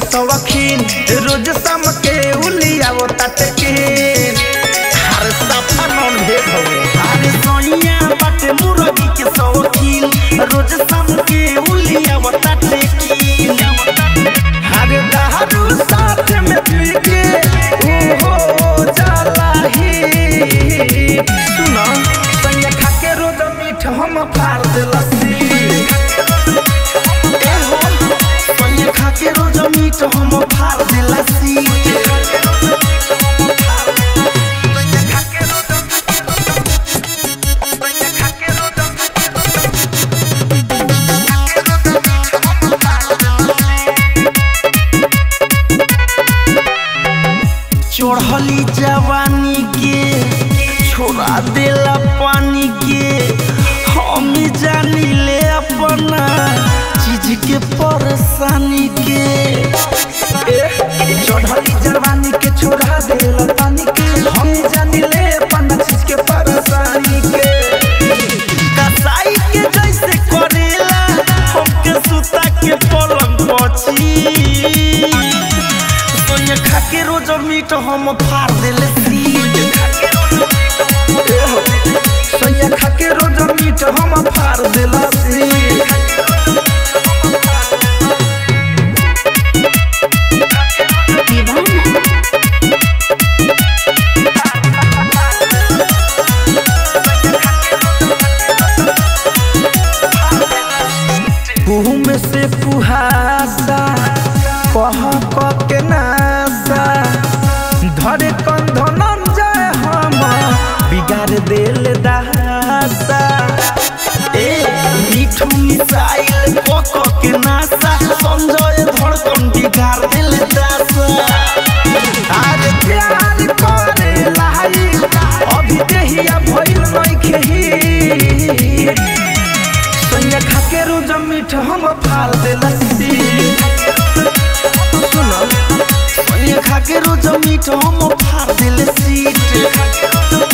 सवखीन रोज शाम के उलियावो ताटे के हर सफा नॉन भेज हवे अरे सोनिया बाटे मुर्गी के सवखीन रोज शाम के उलियावो ताटे की अरे दारू साथ में पी के ओहो जाला ही सुनो संगे खा के रोज मीठ हम फाड़ देलसी सोनिया खा के रोज मीट हम फाड़ दिलसी चढ़ली जवानी के छोड़ा देला पानी के हम जानी ले अपना चीज के परेशानी के चढ़ली जवानी के छोड़ा देला पानी के हम जानी ले अपना चीज के परेशानी के कसाई के जैसे करेला हमके सुता के पलंग पची सोनिया खा के रोज मीट हम फाड़ देले सीट सोनिया खा के रोज मीट हम फाड़ देला सीट कुहू में से कुहासा कह कह के नासा धरे कंधन जाए हम बिगाड़ देल दासा ए मीठू मिसाइल कह कह के नासा संजय धड़कन बिगाड़ देल दासा आज प्यार करे लाई अभी देहिया भइल नइखे ही सोनिया खा के रोज मीठ हम फाड़ देला सुनो सोनिया खा के रोज मीठ हम फाड़ देले सीट